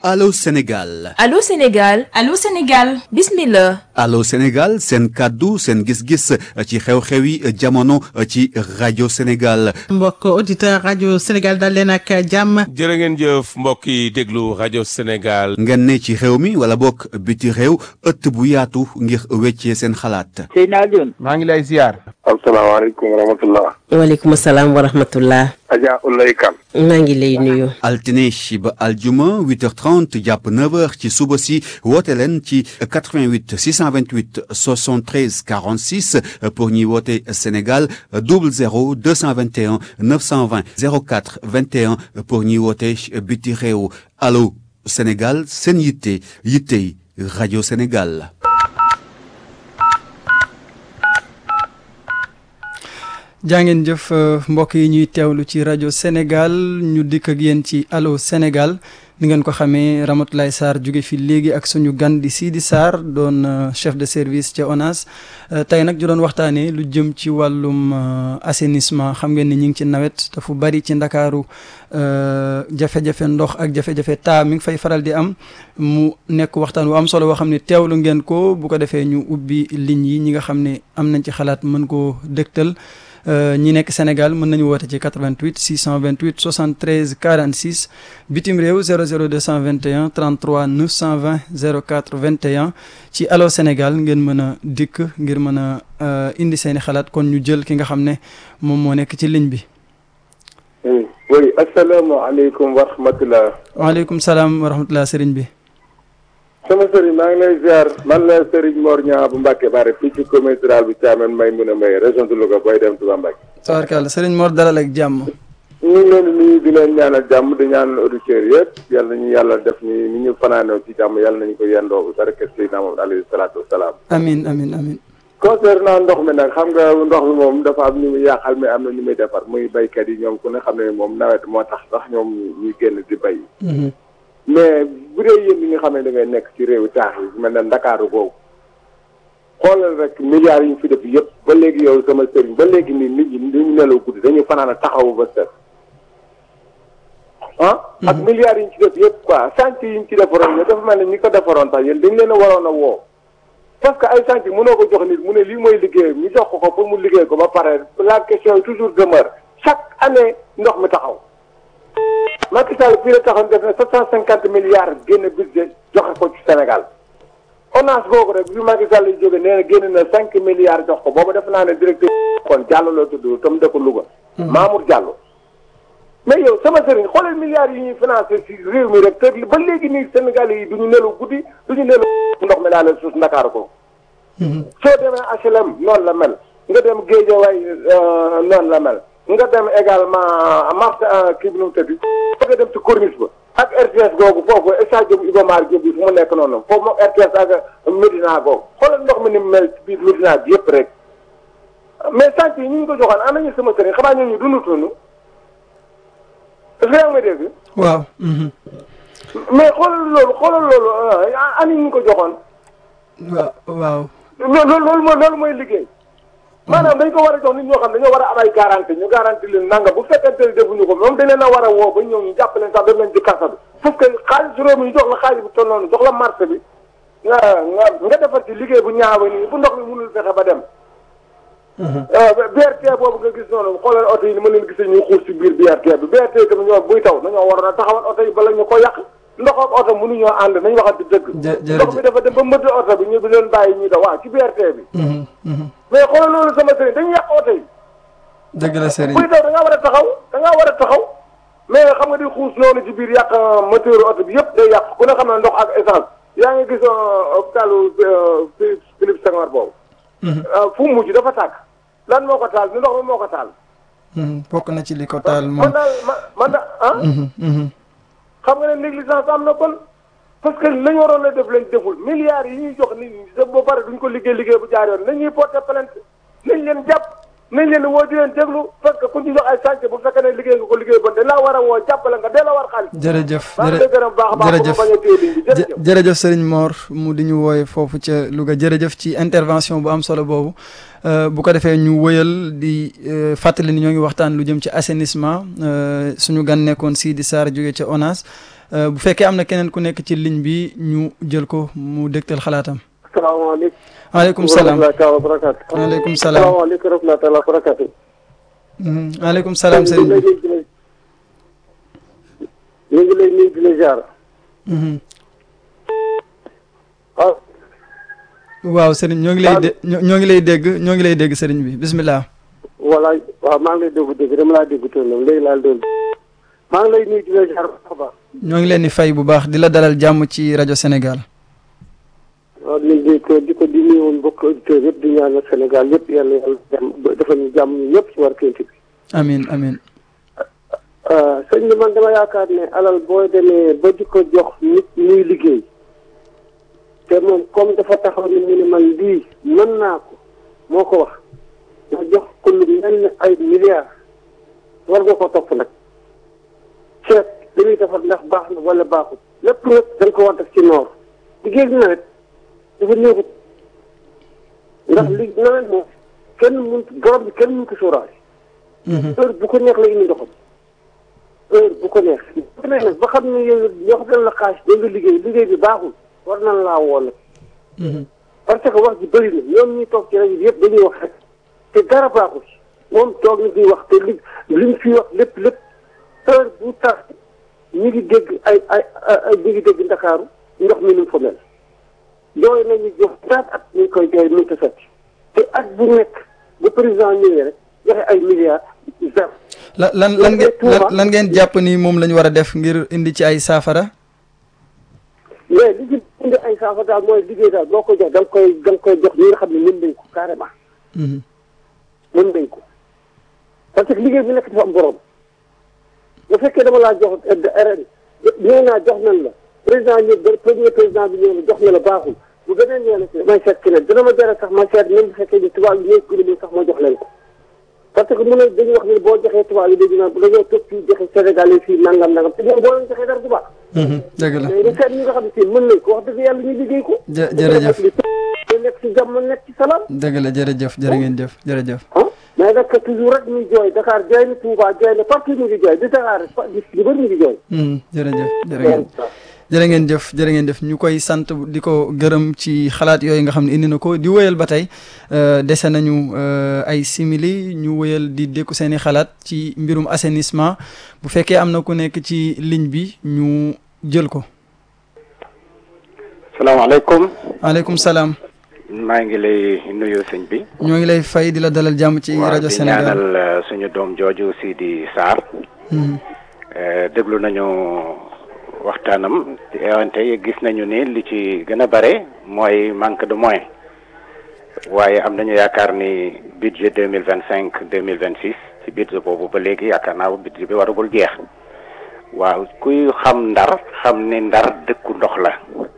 Allô Sénégal Allô Sénégal Allô Sénégal bismillah Allô Sénégal seen kàddu seen gis-gis ci xew-xewi jamono ci rajo Sénégal mbokk auditeur rajo Sénégal dal leen ak jàmm jërë ngeen jëf mbokk yi déglu rajo Sénégal ngeen ne ci réew mi wala bokk biti réew ëtt bu yaatu ngir weccee seen xalaat Seydina Alioune maa ngi lay ziar. asalaamaaleykum wa rahmatullah waaleykum salaam wa rahmatullah Adja Ulay Kan maa ngi lay nuyu altine ba aljuma 8h30 jàpp 9h ci suba si woote leen ci 88 628 73 46 pour ñuy woote Sénégal 00 221 920 04 21 pour ñuy woote biti réew allo Sénégal seen yitte yittey rajo Sénégal. jàngeen jëf mbokk yi ñuy teewlu ci rajo Sénégal ñu dikk ak yéen ci allo Sénégal ni ngeen ko xamee Ramatoulaye Sarr jóge fi léegi ak suñu gan di Sidi Sarr doon chef de service ca ONAS tey nag ju doon waxtaanee lu jëm ci wàllum assainissement xam ngeen ni ñu ngi ci nawet te fu bari ci ndakaaru jafe-jafe ndox ak jafe-jafe taa mi ngi fay faral di am mu nekk waxtaan wu am solo boo xam ne teewlu ngeen ko bu ko defee ñu ubbi ligne yi ñi nga xam ne am nañ ci xalaat mën koo dëgtal ñi nekk Sénégal mën nañu woote ci 88 628 73 46 bitim réew 00 221 33 920 04 21 ci allo Sénégal ngeen mën a dikk ngir mën a indi seeni xalaat kon ñu jël ki nga xam ne moom moo nekk ci ligne bi. oui asalaamaaleykum wa rahmatulah. waaleykum salaam wa rahmatulah sëriñ bi. sama sëriñ maa ngi lay ziar man la Serigne Mor Niang bu Mbacke Bare fii ci commune rurale bi Thiamène may mun a may région de Louga booy dem Touba Mbacke. tabarkalla sëriñ Mor dalal ak jàmm. ñu ngi leen di nuyu di leen ñaanal jàmm di ñaanal auditeurs yëpp yal nañu yàlla def ni ni ñu fanaanoo ci jàmm yàlla nañu ko yendoo barke Seydina Muhammad alayhi salaatu wasalaam. amiin amiin amiin. concernant ndox mi nag xam nga ndox mi moom dafa am ñu muy yàqal mais am na ñu muy defar muy baykat yi ñoom ku ne xam ne moom nawet moo tax sax ñoom ñuy génn di bay. mais bu dee yéen ñi nga xam ne da ngay nekk ci réewu taax yi mel ne ndakaaru boobu xoolal rek milliards yi ñu fi def yëpp ba léegi yow sama sëriñ ba léegi nii nit ñi dañu nelaw guddi dañuy fanaan a taxawu ba set ah ak milliards yi ñu ci def yëpp quoi chantier yi ñu ci defaroon dafa mel ne ñi ko defaroon sax yéen dañ leen a waroon a woo parce que ay chantier mënoo ko jox nit mu ne lii mooy liggéey ñu jox ko ko pour mu liggéey ko ba pare la question toujours demeure chaque année ndox mi taxaw Macky Sall fii la taxoon def na sept cent cinquante milliards génn budget joxe ko ci Sénégal ONAS boobu rek bi Macky Sall yi jóge nee na génn na cinq milliards jox ko boobu def naa ne directeur kon Diallo la tudd tam dëkk Louga Mamour Diallo mais yow sama sëriñ xoolal milliards yi ñuy financé ci réew mi rek te ba léegi nii Sénégal yi duñu nelu guddi duñu nelu ndox mi laa leen suuf Ndakaaru ko soo demee HLM noonu la mel nga dem Guédiawaye noonu la mel nga dem également marché kii bi nu mu tëdd nga dem ci corniche ba ak RTS googu foofu stade Iba Mar Diop bi fu mu nekk noonu foofu moom RTS ak Médina googu xoolal ndox mi ni mu mel ci biir Médina bi yëpp rek mais sant yi ñu ngi ko joxoon am nañu sama sëriñ xamaa ñooñu dund tunu est-ce que yaa ngi may dégg waaw. mais xoolal loolu xoolal loolu ani ñu ngi ko joxoon waaw waaw. loolu loolu mooy loolu mooy liggéey maanaam dañ ko war a jox nit ñoo xam dañoo war a am ay garanti ñu garanti leen nanga bu fekkente ne defuñu ko moom dañ leen a war a woo ba ñëw ñu jàpp leen sax def leen ci kasa bi parce que xaalis réew mi ñu jox la xaalis bu toll noonu jox la marché bi nga nga nga defar ci liggéey bu ñaawa nii bu ndox mi mënul fexe ba dem BRT boobu nga gis noonu xoolal oto yi ni ma leen gisee ñuy xuus ci biir BRT bi BRT tamit ñoom buy taw dañoo waroon a taxawal oto yi bala ñu ko yàq ndox ak oto mënuñoo ànd nañ waxante dëgg ndox mi dafa dem ba mbëtt oto bi ñu bi leen bàyyi ñuy daw waaw ci BRT bi mais xoolal loolu sama sëriñ dañuy yàq oto yi dëgg la sëriñ buy taw da ngaa war a taxaw da ngaa war a taxaw mais xam nga di xuus noonu ci biir yàq moteur oto bi yëpp day yàq ku ne xam ne ndox ak essence yaa ngi gis hôpitalu Philippe Senghor boobu fu mu mujj dafa tàkk lan moo ko taal ni ndox mi moo ko taal bokk na ci li ko taal moom man daal man daal ah xam nga ne négligence am na kon parce que lañu waroon a def lañ deful milliards yi ñuy jox nit ñi ba pare duñ ko liggéey liggéey bu jaar yoon nañuy porter plainte nañ leen jàpp nañ leen woo di leen déglu parce que ku ñu jox ay chantier bu fekkee ne liggéey nga ko liggéey bon dañ laa war a woo jàppale nga dee la war xaalis jërëjëf maa ngi lay gërëm baax a baax jërëjëf bu ma bañ a téye ligne bi jërëjëf jërëjëf Serigne Mor mu di ñu wooye foofu ca Louga jërëjëf ci intervention bu am solo boobu bu ko defee ñu wëyal di fàttali ni ñoo ngi waxtaan lu jëm ci assainissement suñu gan nekkoon Sidi Sarr jóge ca ONAS bu fekkee am na keneen ku nekk ci ligne bi ñu jël ko mu dégtal xalaatam. salaamaaleykum waaleykum salaam wa rahmatulah wa barakaatu waaleykum salaam salaamaaleykum wa rahmatulah wa barakaatu waaleykum salaam Serigne bi. ñu ngi lay nuyu di la jaar waaw waaw Serigne ñoo ngi lay dé ñoo ngi lay dégg ñoo ngi lay dégg Serigne bi bismillah. voilà waaw maa ngi lay dégg dégg dama laa dégg toon nag léegi laa doon maa ngi lay nuyu di la jaar baax a baax ñoo ngi leen di fay bu baax di la dalal jàmm ci rajo Sénégal. waaw ñu ngi ko di ko di nuyu woon mbokk auditeurs yëpp di ñaanal Sénégal yëpp yàlla yàlla jàmm defal ñu jàmm ñu ñëpp ci war kénti bi amin amin sëñ bi man dama yaakaar ne alal booy demee ba di ko jox nit muy liggéey te moom comme dafa taxaw ni mu ne man lii mën naa ko moo ko wax nga jox ko lu mel ne ay milliards war nga ko topp nag seet li muy defar ndax baax na wala baaxul lépp nag da nga ko war def ci noor liggéey bi nawet dafa néexut ndax li nawet moom kenn mun garab bi kenn mun ko sóoraale heure bu ko neex la indi ndoxam heure bu ko neex bu ko neex nag ba xam ne yow ñoo xam ne la xaas da nga liggéey liggéey bi baaxul war na laa woo nag parce que wax ji bëri na ñoom ñuy toog ci rajo bi yëpp dañuy wax rek te dara baaxul moom toog na di wax te li li ñu fi wax lépp lépp heure bu tax ñu ngi dégg ay ay ay ñu ngi dégg ndakaaru ndox mi nu mu fa mel jooy nañu jox ñaata at ñu ngi koy jooy mënut a sotti te at bu nekk bu président ñëwee rek joxe ay milliards zéro lan lan lan ngeen lan ngeen jàpp ni moom la ñu war a def ngir indi ci ay saafara. mais li ci indi ay saafara daal mooy liggéey daal boo ko jox da nga koy da nga koy jox ñi nga xam ne mën nañ ko carrément. mën nañ ko parce que liggéey bi nekk dafa am borom bu fekkee dama laa jox RN ñëw naa jox nañ la président ñëw premier président bi ñëw na jox na la baaxul bu beneen ñëw na si may seet keneen dina ma jaral sax ma seet même bu fekkee ni tubaab yi ñëw ko sax ma jox leen ko. parce que mun na dañuy wax ne boo joxee tubaab yi dañu naan dañoo toog fii joxe Sénégal yi fii nangam nangam te ñoom boo leen joxee dara du baax. dëgg la mais seet ñi nga xam ne si mën nañ ko wax dëgg yàlla ñu liggéey ko. jë jërëjëf ñu nekk ci jàmm nekk ci salaam. dëgg la jërëjëf jërë ngeen jëf jërëjëf. ah mais nag toujours rek ñuy jooy Dakar jooy na Touba jooy na partout ñu ngi jooy di Dakar di di bëri ñu ngi jooy. jërëjëf jërë ngeen jërë ngeen jëf jërë ngeen jëf ñu koy sant di ko gërëm ci xalaat yooyu nga xam ne indi na ko di wëyal ba tey dese nañu ay simili ñu wëyal di dékku seen i xalaat ci mbirum assainissement bu fekkee am na ku nekk ci ligne bi ñu jël ko. salaamaaleykum. waaleykum salaam. maa ngi lay nuyu sëñ bi. ñoo ngi lay fay di la dalal jàmm ci rajo Sénégal waaw di ñaanal suñu doom jooju Sidi Sarr. déglu nañu. waxtaanam wante gis nañu ni li ci gën a bare mooy manque de moyens waaye am nañu yaakaar ni budget deux mille vingt cinq deux mille vingt six ci budget boobu ba léegi yaakaar naa budget bi waragul jeex waaw kuy xam ndar xam ni ndar dëkku ndox la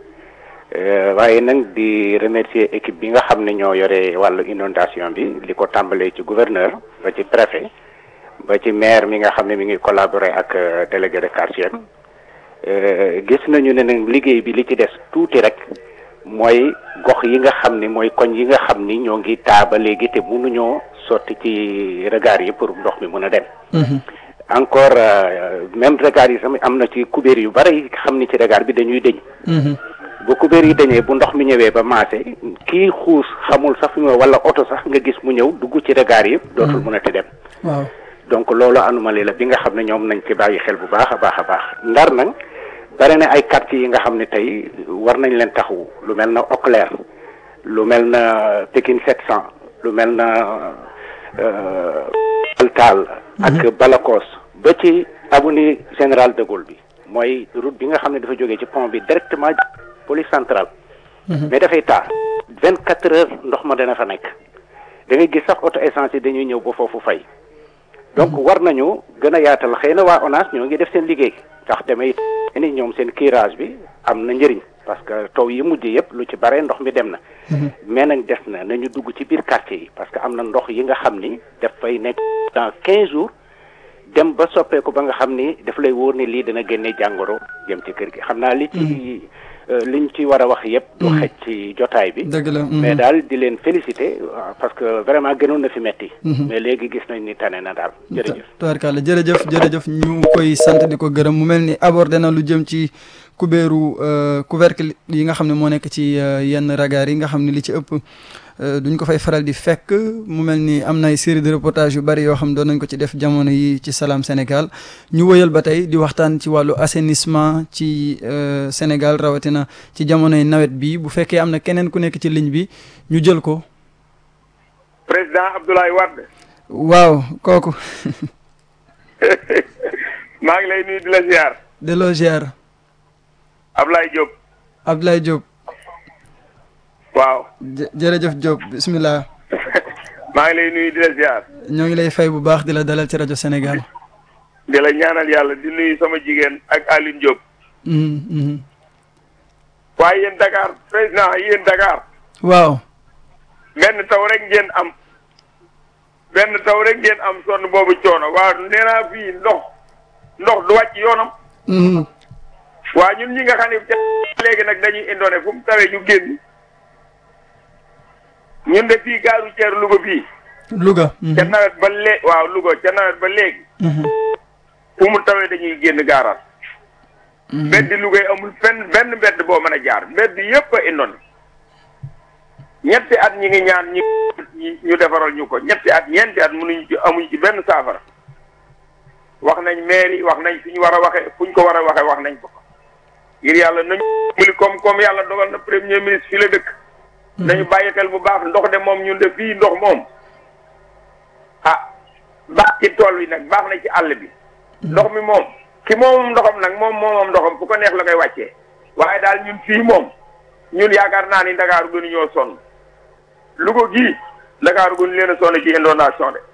waaye nag di remercier équipe bi nga xam ne ñoo yore wàllu inondation bi li ko tàmbalee ci gouverneur ba ci préfet ba ci maire mi nga xam ne mi ngi collaborer ak délégué de quartier gis nañu ne nag liggéey bi li ci des tuuti rek mooy gox yi nga xam ni mooy koñ yi nga xam ni ñoo ngi taa ba léegi te mënuñoo sotti ci regard yi pour ndox mi mën a dem. encore même regard yi sama am na ci kubéer yu bari yi xam ni ci regard bi dañuy dëñ. bu kubéer yi dañee bu ndox mi ñëwee ba maase kii xuus xamul sax fi mu wala oto sax nga gis mu ñëw dugg ci regard yi. dootul mën a ti dem. waaw donc loolu anomalie la bi nga xam ne ñoom nañ ci bàyyi xel bu baax a baax a baax ndar nag. bare na ay quartiers yi nga xam ne tey war nañ leen taxawu lu mel na Auclair lu mel na Pikine 700 lu mel na Altal ak Balakos ba ci avenue Général de Gaulle bi mooy route bi nga xam ne dafa jógee ci pont bi directement police centrale mais dafay taa vingt quatre heures ndox ma dana fa nekk da ngay gis sax auto essence yi dañuy ñëw ba foofu fay donc war nañu gën a yaatal xëy na waa ONAS ñoo ngi def seen liggéey ndax damay ni ñoom seen curage bi am na njëriñ parce que taw yi mujj yëpp lu ci bare ndox mi dem na mais nag des na nañu dugg ci biir quartier yi parce que am na ndox yi nga xam ni dafay nekk dans quinze jours dem ba soppeeku ba nga xam ni daf lay wóor ni lii dana génne jàngoro jëm ci kër gi xam naa li ci liñ ci war a wax yëpp du xej ci jotaay bi dëgg la mais daal di leen féliciter parce que vraiment gënoon na fi metti mais léegi gis nañ ni tane na daal jërëjëf tubaarkàlla jërëjëf jërëjëf ñu koy sant di ko gërëm mu mel ni abordé na lu jëm ci kubéeru couvercle yi nga xam ne moo nekk ci yenn ragaar yi nga xam ne li ci ëpp duñ ko fay faral di fekk mu mel ni am na ay série de reportage yu bari yoo xam doon nañ ko ci def jamono yi ci Salam Sénégal ñu wëyal ba tey di waxtaan ci wàllu assainissement ci Sénégal rawatina ci jamonoy nawet bi bu fekkee am na keneen ku nekk ci ligne bi ñu jël ko. président Abdoulaye Wade. waaw kooku. maa ngi lay nuyu di la ziar. delloo ziar. Ablaye Diop. Ablaye Diop. waaw. jërëjëf Diop bisimilah. maa ngi lay nuyu di la ziar. ñoo ngi lay fay bu baax di la dalal ci rajo Sénégal. di la ñaanal yàlla di nuyu sama jigéen ak Aline Diop. waaye yéen Dakar président yéen Dakar. waaw. benn taw rek ngeen am. benn taw rek ngeen am sonn boobu coono waaw nee naa fii ndox ndox du wàcc yoonam. waa ñun ñi nga xam ne léegi nag dañuy indoone fu mu tawee ñu génn. ñun de fii gaaru ceer Louga fii. Louga. ca nawet ba léegi waaw Louga ca nawet ba léegi. fu mu tawee dañuy génn gaaraat. mbedd Louga yi amul fenn benn mbedd boo mën a jaar mbedd yëpp a indoon. ñetti at ñi ngi ñaan ñi ñu defaral ñu ko ñetti at ñeenti at mënuñu ci amuñu ci benn saafara. wax nañ maire yi wax nañ fi ñu war a waxe fu ñu ko war a waxe wax nañ ko. ngir yàlla nañu muli comme comme yàlla dogal na premier ministre fii la dëkk. nañu bàyyi xel bu baax ndox de moom ñun de fii ndox moom ah baax ci tool wi nag baax na ci àll bi ndox mi moom ki moom ndoxam nag moom moomam ndoxam fu ko neex la koy wàccee waaye daal ñun fii moom ñun yaakaar naa ni Ndakaaru gënu ñoo sonn Louga gii Ndakaaru gënu leen a sonn ci inondation de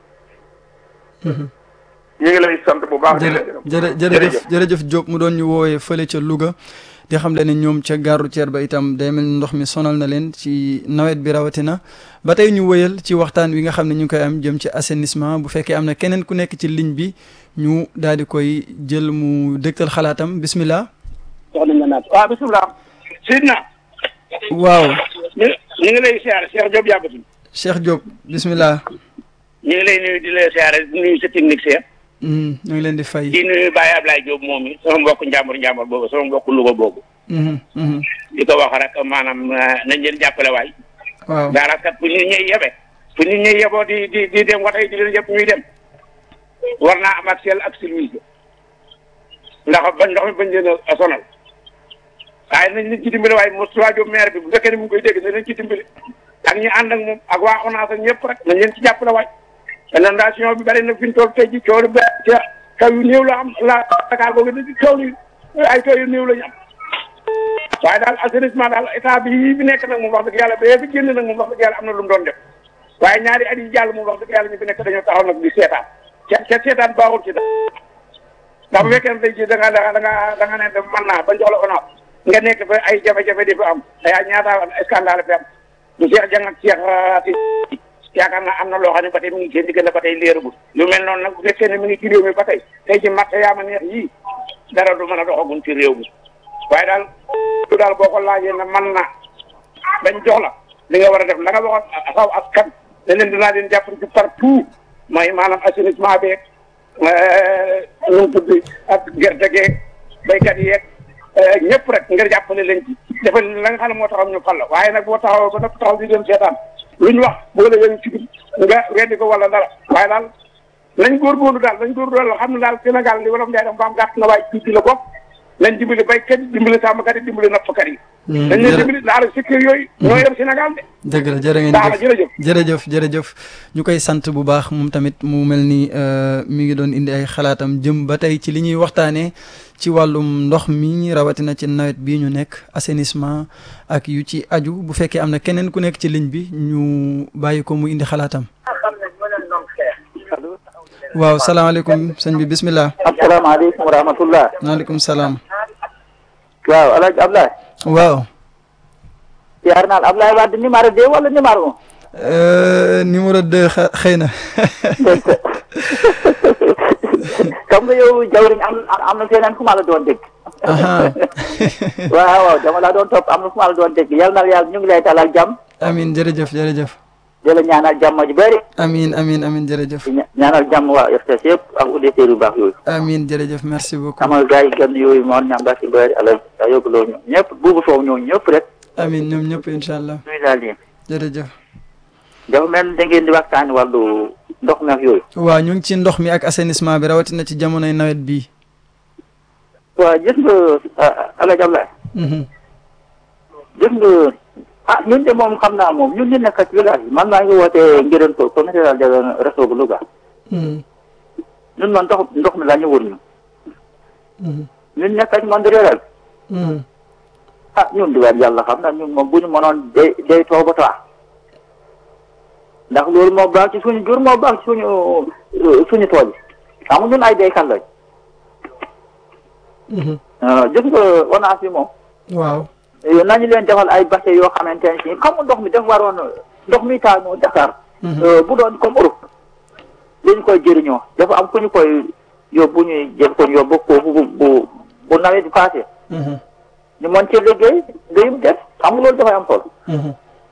ñu ngi lay sant bu baax. jërë jërëjëf jërëjëf Diop mu doon ñu woowee fële ca Louga di xam le ne ñoom ca gaaru ceer ba itam day mel ni ndox mi sonal na leen ci nawet bi rawatina ba tey ñu wëyal ci waxtaan wi nga xam ne ñu ngi koy am jëm ci assainissement bu fekkee am na keneen ku nekk ci ligne bi ñu daal di koy jël mu dëgtal xalaatam bismillah. soxna nga naat waaw bisimilah. Sidna. waaw. ñu ñu ngi lay siyaare Cheikh Diop yàggatul. Cheikh Diop bismillah. ñu ngi lay nuyu di la siyaare di nuyu sa technicien. ñu ngi leen di fay. di nuyu Baye Ablaye Diop moom mi sama mbokk njàmbur njàmbur boobu sama mbokk Louga boobu. di ko wax rek maanaam nañ leen jàppale waay. waaw daara kat fu nit ñuy yebe. fu nit ñuy yeboo di di di dem waxee di leen yëpp ñuy dem. war naa am ak sel ak service ndax ba ndox mi bañ leen a sonal. waaye nañ leen ci dimbali waaye Moustapha Diop maire bi bu fekkee ne mu ngi koy dégg nañ leen ci dimbali. ak ñi ànd ak moom ak waa ONAS ak ñëpp rek nañ leen ci jàppale waay. inondation bi bari na fi ñu toll tey ji coow lu ba ca taw yu néew la am la Dakar boobu di coow li ay taw yu néew la ñu am waaye daal assainissement daal état bi yi fi nekk nag moom wax dëgg yàlla ba fi génn nag moom wax dëgg yàlla am na lu mu doon def waaye ñaari at yi jàll moom wax dëgg yàlla ñu fi nekk dañoo taxaw nag di seetaan ca ca seetaan baaxul ci dara ndax bu fekkee ne tey jii da nga da nga da nga ne mën naa ba jox la ONAS nga nekk fa ay jafe-jafe di fa am ay ñaata scandale fi am du Cheikh Dieng ak Cheikh yaakaar naa am na loo xam ne ba tey mi ngi seen diggante ba tey leeragul lu mel noonu nag bu fekkee ne mi ngi ci réew mi ba tey tey ci matt yaa ma neex yii dara du mën a doxagum ci réew mi waaye daal lu daal boo ko laajee ne man na bañ jox la li nga war a def la nga waxoon saw askan ne leen dinaa leen jàpp ci partout mooy maanaam assainissement beeg nu mu tudd ak gerte geeg béykat yeeg ñëpp rek nga jàppale leen ci defal la nga xam ne moo taxaw ñu fal la waaye nag boo taxaw ba nag taxaw di dem seetaan lu ñu wax boo la yëngu ci biir nga weddi ko wala dara waaye daal nañ góorgóorlu daal nañ góorgóorlu xam ne daal Sénégal li wolof Njaay def mbaam gàtt na waaye tuuti la bopp nañ dimbali baykat yi dimbali sàmmkat yi dimbali nappkat yi. dañ leen dimbali daal secteur yooyu. ñoo yor Sénégal de. dëgg la jërë ngeen jëf jërëjëf jërëjëf ñu koy sant bu baax moom tamit mu mel ni mi ngi doon indi ay xalaatam jëm ba tey ci li ñuy waxtaanee ci wàllum ndox mi rawatina ci nawet bii ñu nekk assainissement ak yu ci aju bu fekkee am na keneen ku nekk ci ligne bi ñu bàyyi ko mu indi xalaatam. waaw salaamaaleykum sëñ bi bismillah. asalaamaaleykum wa rahmatullah. maaleykum salaam. waaw El Hadj Abdoulaye. waaw siyaar naa la Ablaye Wade numéro deux wala numéro un Euh, numéro deux xa- xëy na xam nga yow jawriñ am am na feneen fu ma la doon dégg aha waaw waaw dama la doon topp am na fu ma la doon dégg yal na la yàlla ñu ngi lay talal jàmm amin jërëjëf jërëjëf di la ñaanal jàmm ju bëri amin amin amin jërëjëf di ña- ñaanal jàmm waa RTS yëpp ak auditeurs yu baax yooyu amin jërëjëf merci beaucoup amal gars yi gën yooyu moon ñamba si bëri ala a yóbbuloo ñu ñëpp buubu soow ñoo ñëpp rek amin ñoom ñëpp incha allah nuyu laa leen jërëjëf dafa mel ni da ngeen di waxtaani wàllu ndox mi ak yooyu waaw ñu ngi ci ndox mi ak assainissement bi rawatina ci jamonoy nawet bii waaw gis nga ala jablaay Mhm. gis nga ah ñun de moom xam naa moom ñun ñu nekk ci village bi man maa ngi wootee ngireen ko comité de réseau bu Louga Mhm. ñun man ndox ndox mi la ñu wër ñu Mhm. ñun nekk ci monde rural Mhm. ah ñun di weer yàlla xam na ñun moom bu ñu mënoon day day too ba taa ndax loolu moo baax ci suñu jur moo baax ci suñu euh, suñu tool yi xam nga ñun ay béykat lañ Mhm. ah, gis nga ONAS bi moom waaw eh, nañu leen defal ay bâche yoo xamante ne si xam nga ndox mi dafa waroon ndox mi taanu Dakar euh, bu doon comme Europe dañu koy jëriñoo dafa am fu ñu koy yóbbu ñuy jël ko yóbbu foofu bu bu bu nawet bi passé Mhm. ñu mën ci liggéey liggéeyum def xam nga loolu dafay am solo Mhm.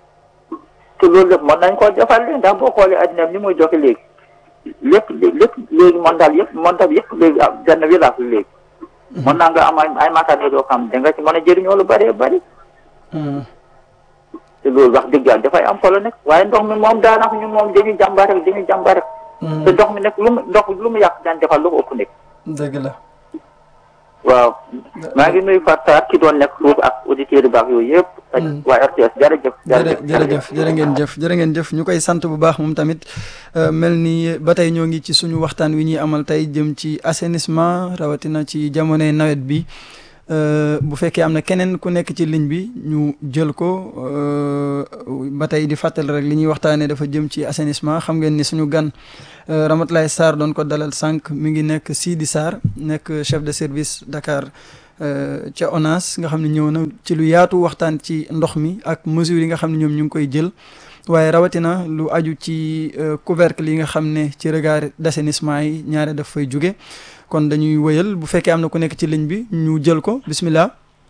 te loolu lépp mën nañ koo defal léegi ndax boo xoolee addina bi ni muy doxee léegi lépp lépp léegi mondial yëpp mondial yëpp léegi ah benn village la léegi mën naa nga am ay ay matériels yoo xam da nga ci mën a jëriñoo lu bëree bëri Mhm. te loolu wax dëgg yàlla dafay am solo nekk waaye ndox mi moom daanaka ñun moom dañuy jàmbaar rek dañuy jàmbaar rek te ndox mi nekk lu mu ndox lu mu yàq daan defal lu ko ëpp nekk dëgg la waaw maa ngi nuyu Fatou ki doon nekk foofu ak auditeurs yu baax yooyu yëpp ak waa RTS jërëjëf jërë jërëjëf jërë ngeen jëf jërë ngeen jëf ñu koy sant bu baax moom tamit euh, mel ni ba tey ñoo ngi ci suñu waxtaan wi ñuy amal tey jëm ci assainissement rawatina ci jamonoy nawet bi euh, bu fekkee am na keneen ku nekk ci ligne bi ñu jël ko euh, ba tey di fàttali rek li ñuy waxtaanee dafa jëm ci assainissement xam ngeen ni suñu gan euh, Ramatoulaye Sarr doon ko dalal sànq mi ngi nekk Sidi Sarr nekk chef de service Dakar euh, ca ONAS nga xam ne ñëw na ci lu yaatu waxtaan ci ndox mi ak mesures yi nga xam ne ñoom ñu ngi koy jël waaye rawatina lu aju ci euh, couvercle yi nga xam ne ci regard d'assainissement yi ñaare daf fay jóge kon dañuy wëyal bu fekkee am na ku nekk ci ligne bi ñu jël ko bismillah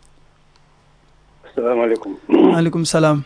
salaamaaleykum. maaleykum salaam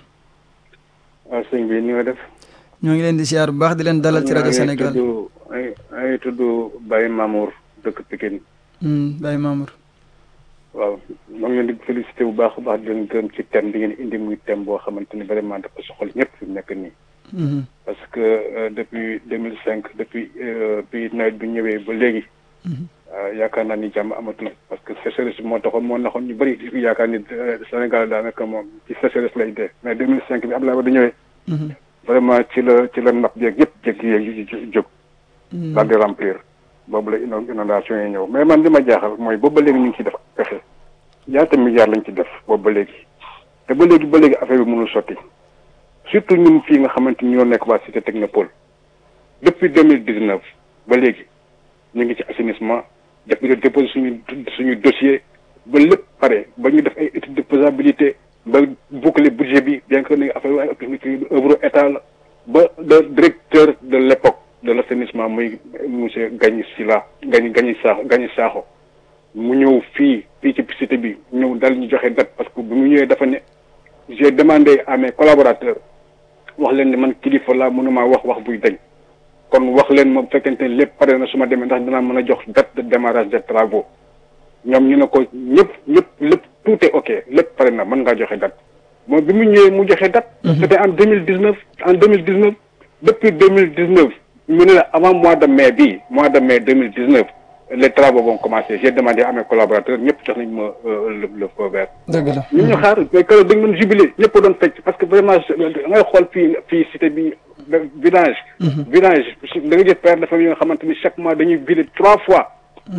waaw sëñ bi ni nga def. ñoo ngi leen di siyaar bu baax di leen dalal ci rajo Sénégal ay ay tudd Baye Mamour dëkk Pikine. Hmm, Baye Mamour waaw maa ngi leen di félicité bu baax a baax di leen gërëm ci thème bi ngeen indi muy thème boo xamante ni vraiment dafa soxal ñëpp fi mu nekk nii. Mhm. parce que euh, depuis deux mille cinq depuis euh, bi nawet bi ñëwee ba léegi. euh, yaakaar naa ni jàmm amatul parce que sécheresse moo taxoon moo naxoon ñu bëri di yaakaar ni euh, Sénégal daanaka moom ci sécheresse lay dee mais deux mille cinq bi Abdoulaye Wade ñëwee. Mhm. vraiment ci la ci la napp yeeg yëpp jékki yeeg yu yu jóg. Mhm. daal di remplir boobu la ino- inondation yi ñëw mais man li ma jaaxal mooy boobu ba léegi ñu ngi ciy def pexe ñaata milliards lañ ci def boobu ba léegi te ba léegi ba léegi affaire bi mënul sotti surtout ñun fii nga xamante ni ñoo nekk waa cité technopole depuis deux mille dix neuf ba léegi ñu ngi ci assainissement def ñu déposé suñu suñu dossier ba lépp pare ba ñu def ay étude de faisabilité ba boucler budget bi bien que ni affaire ay activité œuvre état la ba le directeur de l'époque de l'assainissement muy monsieur Gagny Sila Gagny Gagny Sakho Gagny Sakho mu ñëw fii fii ci cité bi ñëw dal ñu joxe date parce que bu mu ñëwee dafa ne j'ai demandé à mes collaborateurs wax leen ne man kilifa laa mënuma wax wax buy dañ kon wax leen moom fekkente ne lépp pare na su ma demee ndax dinaa mën a jox date de démarrage des travaux ñoom ñu ne ko ñëpp ñëpp lépp tout est ok lépp pare na mën ngaa joxe date moom bi mu ñëwee mu joxe date. c'était en deux mille dix neuf en deux mille dix neuf depuis deux mille dix neuf mu ne la avant mois de mai bii mois de mai deux mille dix neuf les travaux vont commencer j'ai demandé à mes collaborateurs ñëpp jox nañ ma le le feu vert. dëgg la ñu ñu xaar mais keroog dañ mën jubilé ñëpp doon fecc parce que vraiment ngay xool fii fii cité bi village. village da nga jël père de famille yi nga xamante ni chaque mois dañuy vider trois fois.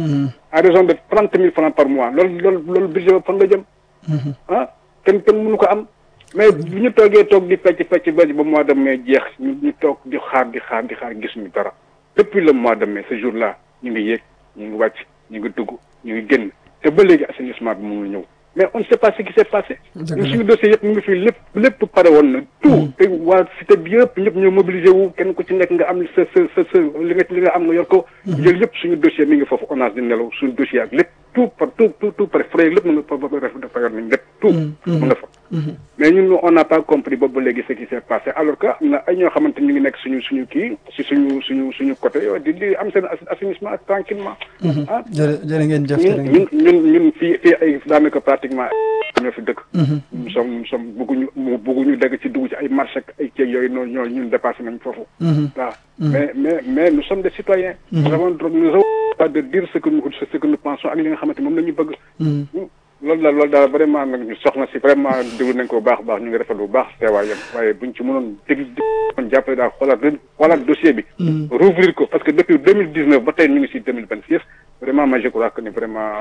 à raison de trente mille francs par mois loolu loolu loolu budget ba fan la jëm. ah kenn kenn mënu ko am. mais bu ñu toogee toog di fecc fecc ba ba mois de mai jeex ñu ñu toog di xaar di xaar di xaar gisuñu dara depuis le mois de mai ce jour là ñu ngi yéeg ñu ngi wàcc ñu ngi dugg ñu ngi génn te ba léegi assainissement bi mënul ñëw mais on ne sait pas ce qui s'est passé ñun suñu dossier yëpp mu ngi fi lépp lépp pare woon na tout te waa cité bi yëpp ñëpp ñoo mobilisé wu kenn ku ci nekk nga am sa sa sa sa li nga li nga am nga yor ko jël yëpp suñu dossier mi ngi foofu ONAS di nelaw suñu dossier ak lépp tout par tout tout tout pare frais lépp mu nga fa dafa yor nañ lépp tout mu nga fa mais ñun on n'a pas compris boobu ba léegi ce qui s'est passé alors que am na ay ñoo xamante ñu ngi nekk suñu suñu kii si suñu suñu suñu côté yow di di am seen assainissement tranquillement ah jërë jërë ngeen jëf jërë ñun ñun ñun fii fii ay daanaka pratiquement ñoo fi dëkk nous sommes nous sommes bëgguñu bëgguñu dégg ci dugg ci ay marché ak ay ceeb yooyu noonu ñoo ñun dépassé nañ foofu waaw mais mais mais nous sommes des citoyens nous avons nous avons pas de dire ce que nous ce que nous pensons ak li nga xamante moom la ñu bëgg loolu daal loolu daal vraiment nag ñu soxna si vraiment déglu nañ ko bu baax baax ñu ngi rafetlu bu baax teewaayam waaye buñ ci mënoon dégg dégg jàppale daal xoolaat xoolaat dossier bi rouvrir ko parce que depuis deux mille dix neuf ba tey ñu ngi si deux mille vingt six vraiment moi je crois que ni vraiment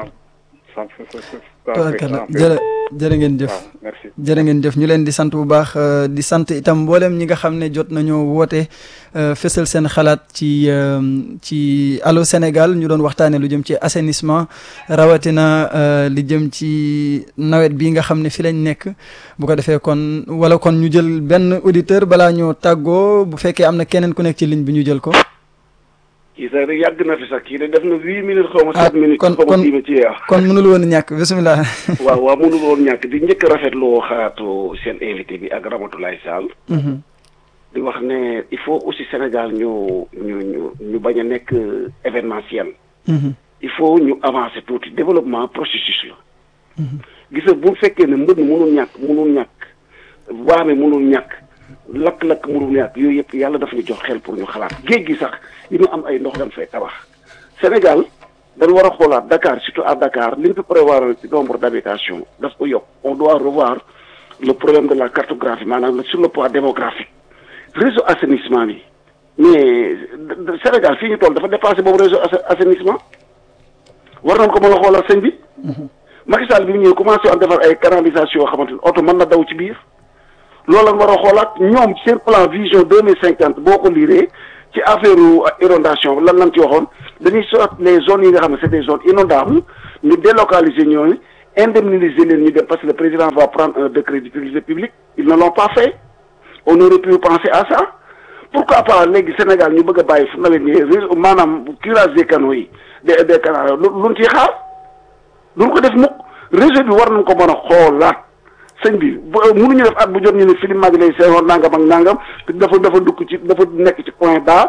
jërë jërë ngeen jëf merci jërë ngeen jëf ñu leen di sant bu baax di sant itam mboolem ñi nga xam ne jot nañoo woote fësal seen xalaat ci ci Allô Sénégal ñu doon waxtaanee lu jëm ci assainissement rawatina li jëm ci nawet bi nga xam ne fi lañ nekk bu ko defee kon wala kon ñu jël benn auditeur balaa ñoo tàggoo bu fekkee am na keneen ku nekk ci ligne bi ñu jël ko. kii sax rek yàgg na fi sax kii de def na huit minutes xaw ma sept minutes. kon xaw ma dix minutes ci kon mënul woon ñàkk bisimilah. waaw waaw mënul woon ñàkk di njëkk a rafetlu xalaatu seen invité bi ak Ramatoulaye Sall. di wax ne il faut aussi Sénégal ñu ñu ñu ñu bañ a nekk événementiel. il faut ñu avancer tuuti développement processus la. gis nga bu fekkee ne mbënn mënul ñàkk mënul ñàkk waame mënul ñàkk. lakk-lakk mënul ñàkk yooyu yëpp yàlla dafa ñu jox xel pour ñu xalaat géej gi sax yi ñu am ay ndox dañ fay tabax Sénégal dañ war a xoolaat Dakar surtout à Dakar li ñu fi prévoir ci nombre d'habitation daf ko yokk on doit revoir le problème de la cartographie maanaam sur le plan démographique réseau assainissement bi mais Sénégal fii ñu toll dafa dépassé boobu réseau assainissement war nañ ko mën a xoolal sëñ bi Macky Sall bi mu ñëwee commencé am defar ay canalisation yoo xamante ni oto mën na daw ci biir loolu lañ war a xoolaat ñoom seen plan vision deux mille cinquante boo ko liiree ci affaire inondation lan lañ ci waxoon dañuy soit les zones yi nga xam ne c'est des zones inondables ñu délocaliser ñooñu indemniser leen ñu dem parce que le président va prendre un décret d'utilité publique ils ne l'ont pas fait on aurait pu penser à ça pourquoi pas léegi Sénégal ñu bëgg a bàyyi fu nawet nii réseau maanaam curage des canaux yi des des canaux lu luñ ciy xaar duñ ko def mukk réseau bi war nañ ko mën a xoolaat sëñ bi bu mënuñu def at bu jot ñu ne film mag lay seewoon nangam ak nangam dafa dafa dugg ci dafa nekk ci point bas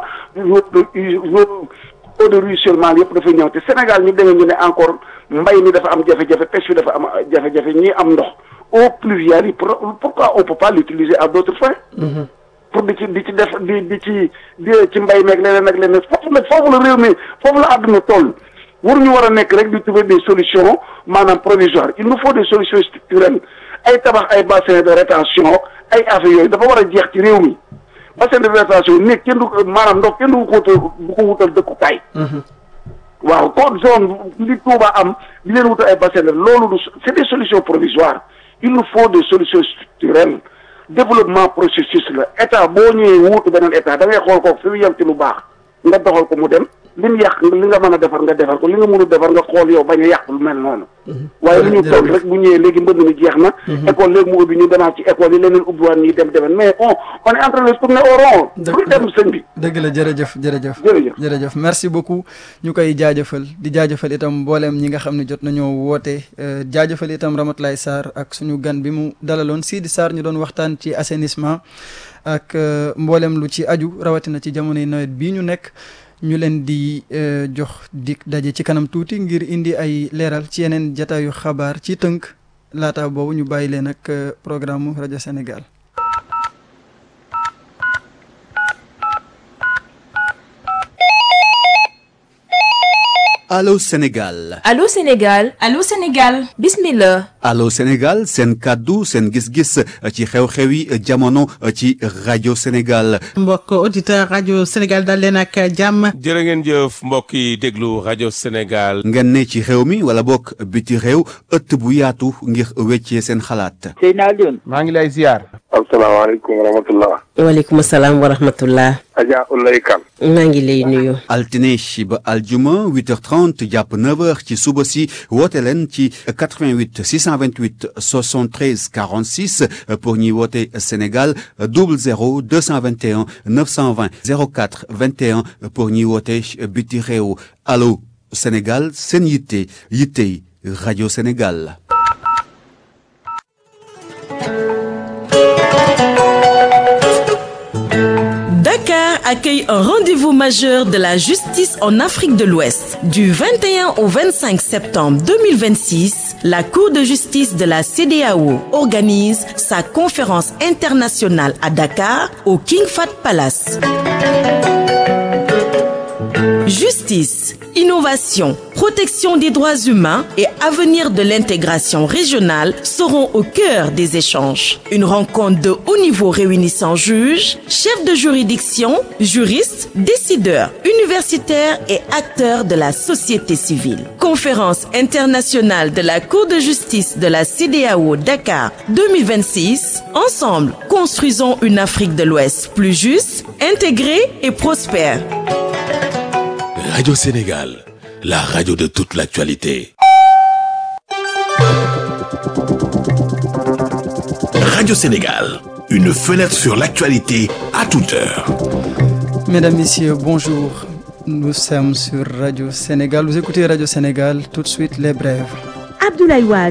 eau de ruissellement yëpp dafay ñëw te Sénégal ñu demee ñu ne encore mbay mi dafa am jafe-jafe pêche bi dafa am jafe-jafe ñii am ndox eau pluviale yi pourquoi on peut pas l'utiliser à d'autres fins pour di ci di ci def di di ci di ci mbay meeg leneen ak leneen foofu nag foofu la réew mi foofu la àdduna toll waruñu war a nekk rek di trouver des solutions maanaam provisoires il nous faut des solutions structurelles ay tabax ay bassin de rétention ay affaires yooyu dafa war a jeex ci réew mi bassin de rétention néeg kenn du maanaam ndox kenn du ko wutal du ko wutal dëkkukaay. waaw kon zone li Touba am di leen wutal ay bassin de loolu du c'est des solutions provisoires il nous faut des solutions structurelles développement processus la état boo ñëwee wuutu beneen état da ngay xool ko fi mu yem ci lu baax nga doxal ko mu dem. li mu yàq li nga mën a defar nga defar ko li nga mënul defar nga xool yow bañ a yàq lu mel noonu. waaye li ñu toll rek bu ñëwee léegi mbënd mi jeex na. école léegi mu ubbi ñu demaat ci école yi leneen ubbiwaat ñuy dem demen mais on on est en train de tourner au rond. dëgg dem sëñ bi. dëgg la jërëjëf jërëjëf. jërëjëf jërëjëf merci beaucoup ñu koy jaajëfal di jaajëfal itam mbooleem ñi nga xam ne jot nañoo woote jaajëfal itam Ramatoulaye Sarr ak suñu gan bi mu dalaloon Sidi Sarr ñu doon waxtaan ci assainissement ak mbooleem lu ci aju rawatina ci jamonoy nawet bii ñu nekk ñu leen di jox dik daje ci kanam tuuti ngir indi ay leeral ci yeneen jataayu xabaar ci tënk laata boobu ñu bàyyi leen ak programme rajo Sénégal. Allô Sénégal. Allô Sénégal. Allô Sénégal. Bismillah. Allô Sénégal seen kàddu seen gis-gis ci xew-xew yi jamono ci rajo Sénégal. mbokk auditeur rajo Sénégal dal leen ak jàmm. jërë ngeen jëf mbokk yi déglu rajo Sénégal. ngeen ne ci réew mi wala bokk biti réew ëtt bu yaatu ngir weccee seen xalaat. Seydina Alioune. maa ngi lay ziar. asalaamaaleykum wa rahmatullah. waaleykum salaam wa rahmatullah. Adja Ulay Kan. maa ngi lay nuyu. altine ba aljuma 8h30 jàpp 9h ci suba si woote leen ci 88 628 73 46 pour ñuy woote Sénégal 00 221 920 04 21 pour ñuy woote biti réew allo Sénégal seen yitte yittey rajo Sénégal. Dakar accueille un rendez-vous majeur de la justice en Afrique de l'Ouest. Du 21 au 25 septembre 2026, la Cour de justice de la CEDEAO organise sa conférence internationale à Dakar au King Fahd Palace. Justice, innovation, protection des droits humains et avenir de l'intégration régionale seront au cœur des échanges. Une rencontre de haut niveau réunissant juges, chefs de juridiction, juristes, décideurs, universitaires et acteurs de la société civile. Conférence internationale de la Cour de justice de la CEDEAO Dakar 2026. Ensemble, construisons une Afrique de l'Ouest plus juste, intégrée et prospère. Radio Sénégal, la radio de toute l'actualité. Radio Sénégal, une fenêtre sur l'actualité à toute heure. Mesdames, Messieurs, bonjour. Nous sommes sur Radio Sénégal. Vous écoutez Radio Sénégal, tout de suite les brèves. Abdoulaye Wade.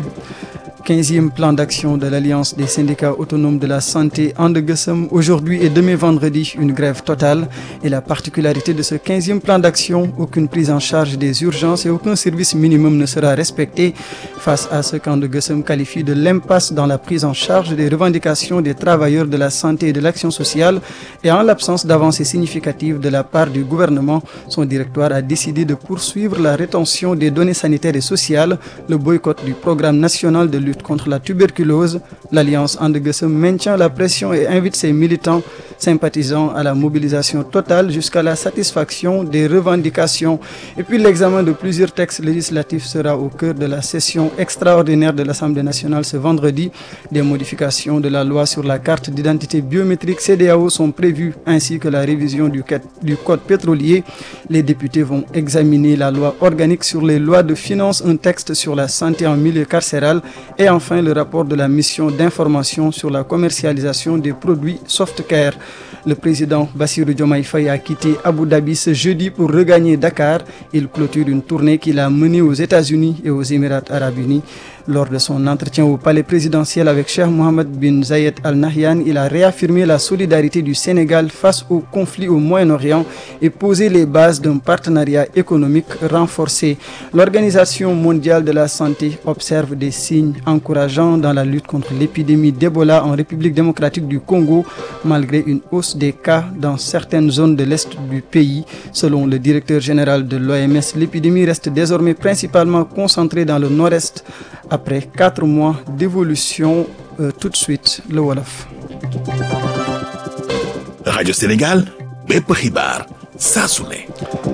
15e plan d'action de l'Alliance des syndicats autonomes de la santé Andegesem. Aujourd'hui et demain vendredi, une grève totale. Et la particularité de ce 15e plan d'action, aucune prise en charge des urgences et aucun service minimum ne sera respecté face à ce qu'Andegesem qualifie de l'impasse dans la prise en charge des revendications des travailleurs de la santé et de l'action sociale. Et en l'absence d'avancées significatives de la part du gouvernement, son directoire a décidé de poursuivre la rétention des données sanitaires et sociales, le boycott du programme national de lutte contre la tuberculose, l'Alliance Andegesem maintient la pression et invite ses militants sympathisants à la mobilisation totale jusqu'à la satisfaction des revendications. Et puis l'examen de plusieurs textes législatifs sera au cœur de la session extraordinaire de l'Assemblée nationale ce vendredi. Des modifications de la loi sur la carte d'identité biométrique CDAO sont prévues ainsi que la révision du, du code pétrolier. Les députés vont examiner la loi organique sur les lois de finances, un texte sur la santé en milieu carcéral et enfin le rapport de la mission d'information sur la commercialisation des produits softcare. Le président Bassirou Diomaye Faye a quitté Abu Dhabi ce jeudi pour regagner Dakar. Il clôture une tournée qu'il a menée aux États-Unis et aux Émirats arabes unis. Lors de son entretien au palais présidentiel avec Cheikh Mohammed bin Zayed Al Nahyan, il a réaffirmé la solidarité du Sénégal face au conflit au Moyen-Orient et posé les bases d'un partenariat économique renforcé. L'Organisation mondiale de la santé observe des signes encourageants dans la lutte contre l'épidémie d'Ebola en République démocratique du Congo, malgré une hausse des cas dans certaines zones de l'Est du pays. Selon le directeur général de l'OMS, l'épidémie reste désormais principalement concentrée dans le nord-est après quatre mois d'évolution. Euh, tout de suite, le Wolof. Radio Sénégal, bépp xibaar saa su ne.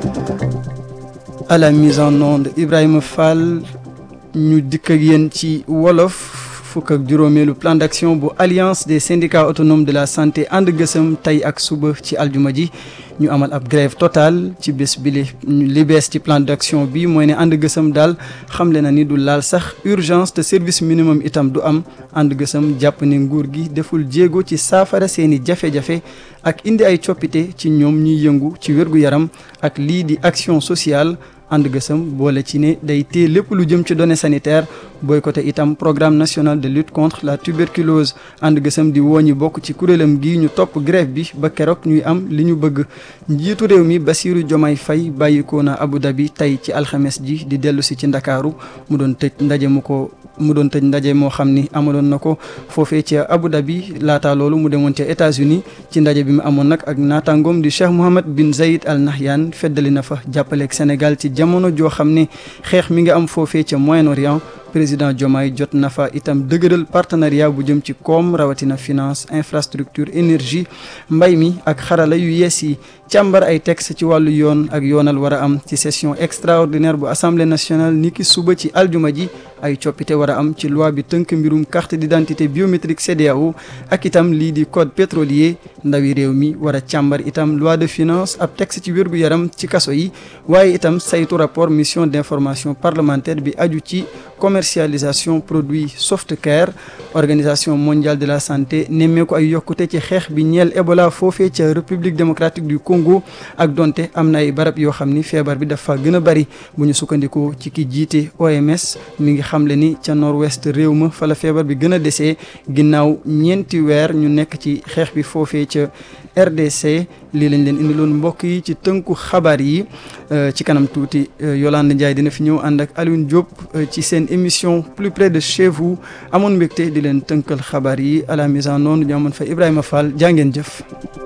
à la mise en onde Ibrahima Fall ñu dikk ak yéen ci wolof fukk ak juróomeelu plan d'action bu alliance des syndicats autonomes de la santé ànd gësëm tey ak suba ci aljuma ji ñu amal ab grève totale ci bés bi li li bees ci plan d'action bi mooy ne ànd gësëm daal xamle na ni du laal sax urgence te service minimum itam du am ànd gësëm jàpp ne nguur gi deful jéego ci saafara seeni jafe-jafe ak indi ay coppite ci ñoom ñuy yëngu ci wér-gu-yaram ak lii di action sociale ànd gësëm boole ci ne day téye lépp lu jëm ci données sanitaires boycotté itam programme national de lutte contre la tuberculose ànd gësëm di woo ñi bokk ci kuréelam gi ñu topp grève bi ba keroog ñuy am li ñu bëgg njiitu réew mi Bassirou Diomaye Faye bàyyikoo na Abu Dhabi tey ci alxames ji di dellu si ci ndakaaru mu doon tëj ndaje mu ko mu doon tëj ndaje moo xam ni amaloon na ko foofee ci Abu Dhabi laata loolu mu demoon ca États-Unis ci ndaje bi mu amoon nag ak naataangoom di Cheikh Mohammed bin Zayed Al Nahyan feddali na fa jàppaleeg Sénégal ci jamono joo xam ne xeex mi nga am foofee ca Moyen-Orient président Diomaye jot na fa itam dëgëral partenariat bu jëm ci koom rawatina finance infrastructure énergie mbay mi ak xarala yu yees yi càmbar ay texte ci wàllu yoon ak yoonal war a am ci session extraordinaire bu assemblée nationale niki suba ci aljuma ji ay coppite war a am ci loi bi tënk mbirum carte d'identité biométrique CEDEAO ak itam lii di code pétrolier ndawi réew mi war a càmbar itam loi de finance ab texte ci wérgu yaram ci kaso yi waaye itam saytu rapport mission d'information parlementaire bi aju ci commercialisation produits softcare organisation mondiale de la santé nemmeeku ay yokkute ci xeex bi ñeel Ebola foofee ca république démocratique du Congo ak donte am na ay barab yoo xam ni feebar bi dafa gën a bari bu ñu sukkandikoo ci ki jiite OMS mi ngi xamle ni ca nord-ouest réew ma fa la feebar bi gën a desee ginnaaw ñeenti weer ñu nekk ci xeex bi foofee ca RDC lii lañ leen indiloon mbokk yi ci tënku xabaar yi ci kanam tuuti Yolande Ndiaye dina fi ñëw ànd ak Alioune Diop ci seen émission plus près de chez vous amoon mbégte di leen tënkal xabaar yi à la mise en onde ñu amoon fa Ibrahima Fall jaa ngeen jëf.